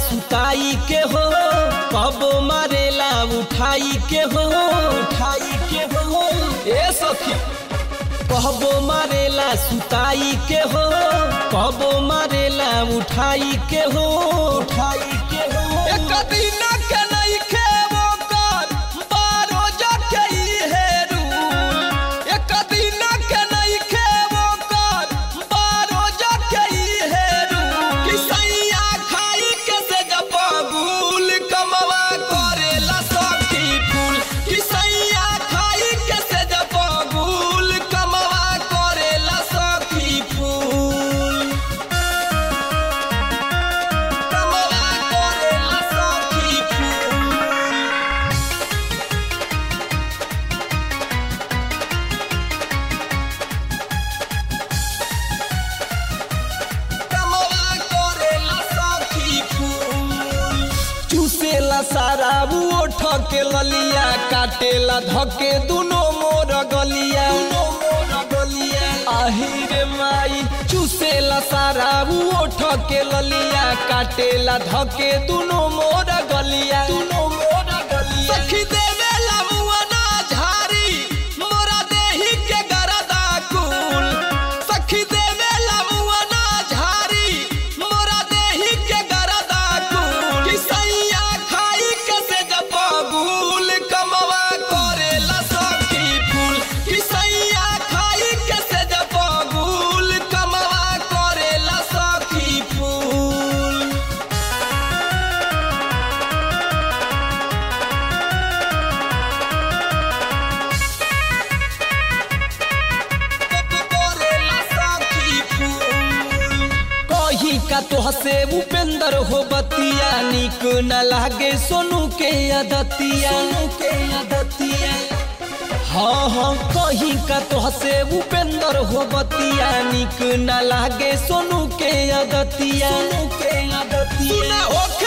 सुताई के हो कबो मारेला उठाई के हो उठाई के हो ए सखी कहबो मारेला सुताई के हो कबो मारेला उठाई के हो उठाई के हो एक दिन के नहीं खेबो कर बारो जाके ई हेरू एक दिन के नहीं खेबो कर बारो जाके ई हेरू कि सैया खाई के से जपगुल कमवा करेला सखी फूल कि सैया खाई के से जपगुल कमवा करेला सखी फूल कमवा करेला सखी फूल कमवा करेला सखी फूल चूसेला सारा ओठ के ललिया काटेला धके दुनो मोर गलिया आही रे माई चूसेला सारा ओठ के ललिया काटेला धके दुनो मोर गलिया दुनो मोर गलिया सखी देवेला मुअना झारी मोरा देही के गरदा कुल सखी देवेला मुअना झारी मोरा देही के गरदा कुल कि सैया खाई के से जपगुल कमवा करेला सखी फूल कि सैया खाई के से जपगुल कमवा करेला सखी फूल करेला सखी फूल कही का तोह से उपेंद्र हो बतिया निक न लागे सोनू के अदतिया सोनू के अदतिया हाँ हाँ कही का तोह से उपेंद्र हो बतिया निक न लागे सोनू के अदतिया सोनू के सुना अदतिया होके